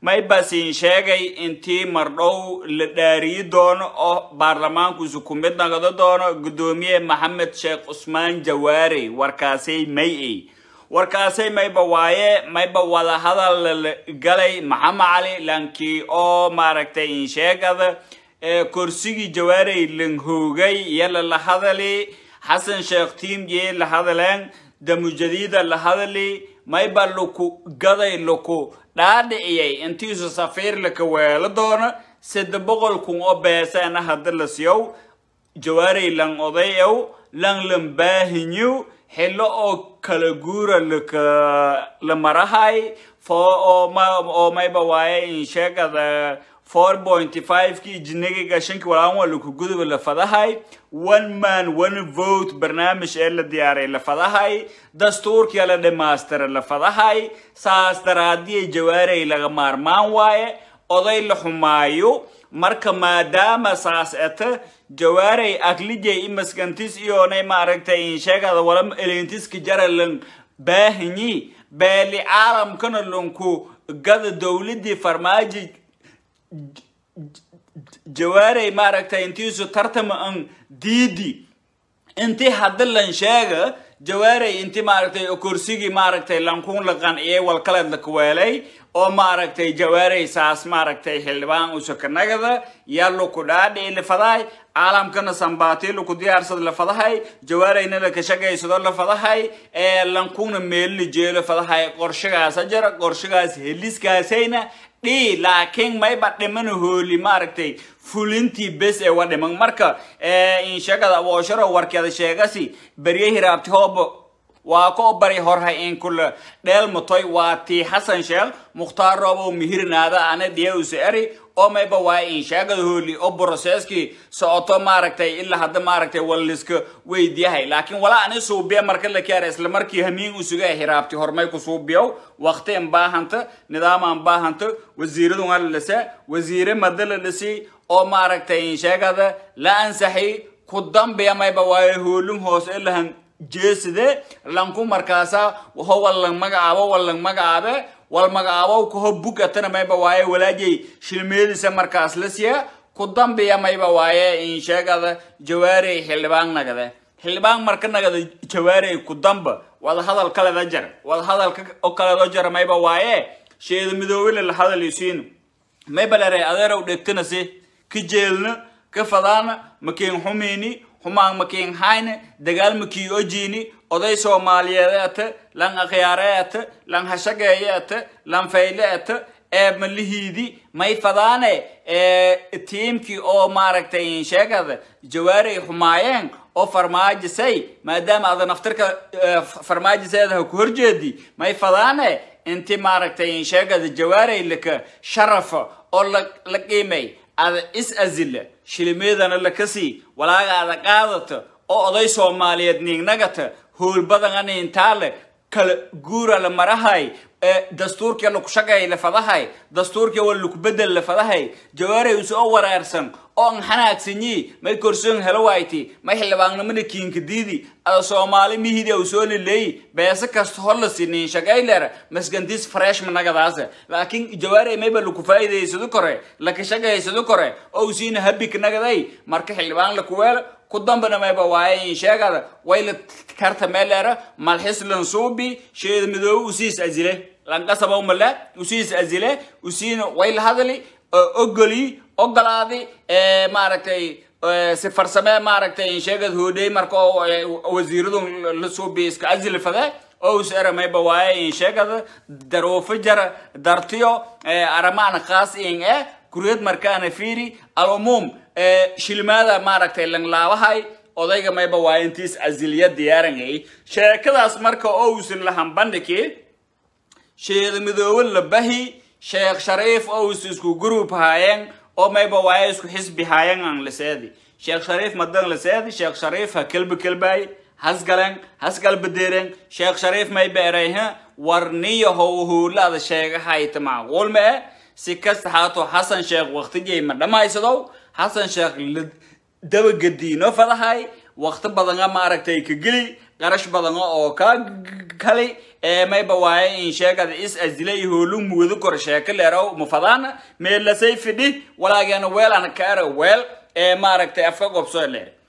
maybasin sheegay intii mardhow la dhaariyi doono oo baarlamaankiisu ku mid naqdo doono guddoomiye maxamed sheekh cusmaan jawaare warkaasay may-ey warkaasay mayba waaye mayba wada hadal la galay maxamed cali lankii oo maaragtay insheegada korsigii jawaarey langhoogay yala la hadali xasan sheekh tiimye la hadaleen damujadiida la hadali mayba laku gaday laku dhaadhiciyay intiisu safiir laka weelo doono sadde boqol kun oo beeseena hadda la siyow jawaarey lang odayow lang lan baahinyow xillo oo kala guura laka la marahay fo oo mayba waaye insheegada four point five ki jinagiga shanki walaan waa laku guduba la fadahay one man one vote barnaamij ee la diyaaray la fadahay dastuurkia la dhamaystira la fadahay saas daraadiyay jawaarey laga maarmaan waaye oday la xumaayo marka maadaama saas eta jawaarey aklijay imaskantis iyoonay maaragtay insheegada wala elintiska jaralan baahanyi beeli caalamkana lanku gada dowladii farmaaji jawaarey maaragtay intiisu tartama an diidi intii hadda lan sheega jawaarey inti maaragtay kursigii maaragtay lankun la qanciyay walkaleed la kuweelay oo maaragtay jawaarey saas maaragtay xildhibaan usakanagada yaa laku dhaadhici lafadahay caalamkana sambaati laku diyaarsada lafadahay jawaareyna lakashagaysado lafadahay ee lankuna meelila jeelo fadahay qorshagaasa jara qorshagaas heliskaasayna dhi laakiin mayba dhimana hooli maaragtay fulintii bes ee wa dhiman marka inshagada aboosharo warkeeda sheegasi berye hiraabti hooba waa ko bari horhay in kula dheelmatoy waa tii xasan sheekh mukhtaar roobow mihirnaada ana diyausa eri oo mayba waa inshaagada hooli oo broseeskii socoto maaragtay ilaa hadda maaragtay walliska weydiyahay laakiin walaa ani suubiya marka la keera isla markii hamiin usuga hiraabti hormay ku suubiyow waqti an baahanta nidaam an baahanta wasiiradun ala dhisa wasiire mada la dhisi oo maaragtay inshaagada la ansaxi ku dambiya mayba waaye hoolin hoose ilahan jeeside lanku markaasa ho wallang magacaabo wallang magacaabe wal magacaabo kaho bugatana mayba waaye walaajay shilmeedisa markaas la siya ku dambiya mayba waaye insheegada jawaarey xildhibaan nagade xildhibaan marka nagada jawaarey ku damba wada hadal kaleda jar wada hadal oo kaledo jar mayba waaye sheeda midoobile la hadal isiin mayba lere adeerow dhegtana si ka jeelna ka fadaana makiin xumiini xumaan makiin hayne dagaal makii ojiini oday soomaaliyeed ete lan akhyaare ete lan hashageeye ete lan fayle ete ee malihiidi may fadaane tiimkii oo maaragtay sheegada jawaarey xumaayeen oo farmaajisay maadaama ada naftirka farmaajiseedaha ku horjeedi may fadaane inti maaragtay sheegada jawaarey laka sharafa oo la qiimay ada is azila shilimeedana lakasii walaaga ada qaadata oo oday soomaaliyeed niignagata hoolbadangana intaale kala guura la marahay dastuurkii laku shagay lafadahay dastuurkii waa laku bedel lafadahay jawaarey usoo wareersan oo an xanaagsanyi may korsoon helo wayti may xildhibaannimada kiinkadiidi ada soomaali mihidi au soo lileeyi beese kasta hor la sinin shagayleer masgantis fresh managadaase laakiin jawaarey mayba laku faa'iidaysado kore laka shagaysado kore oo usiina habik nagaday marka xildhibaan lakuweelo ku dambana mayba waaye insheegada wayla karta meeleera malxis lansuubi sheeda midoobe usiis azile lankasaba umale usiis azile usiina wayla hadali ogoli ogolaadi maaragtay si farsame maaragtay insheegad hoodey marka wasiiradu la suubi iska azile fade ows era mayba waaye insheegada daruufo jara dartiyo aramaana khaas in eh kuriyad markaana fiiri alumuum shilmaada maaragtay langlaabahay odayga mayba waa intiis aziliya diyaarangay sheekadaas marka owsin lahan bandhiki sheeda midoobe labahi sheekh shariif ows isku group haayeen oo mayba waaye isku xisbi haayeen aan laseedi sheekh shariif madan laseedi sheekh shariif ha kelba kelbaay hasgalen hasgalbadeeren sheekh shariif mayba erayha warniya how huulaada sheegahayta macquul ma eh si kasta haato xasan sheekh waqtigay ma dhammaysadow xasan sheekh la dabagadiino fadahay waqti badana maaragtay ka geli qarash badan oo ka kali ee mayba waaye in sheegada is asilay hoolu muudo kor sheeka leerow mafadaan meelasay fidhi walaagana weel ana kaara weel ee maaragtay afka qobsoo leer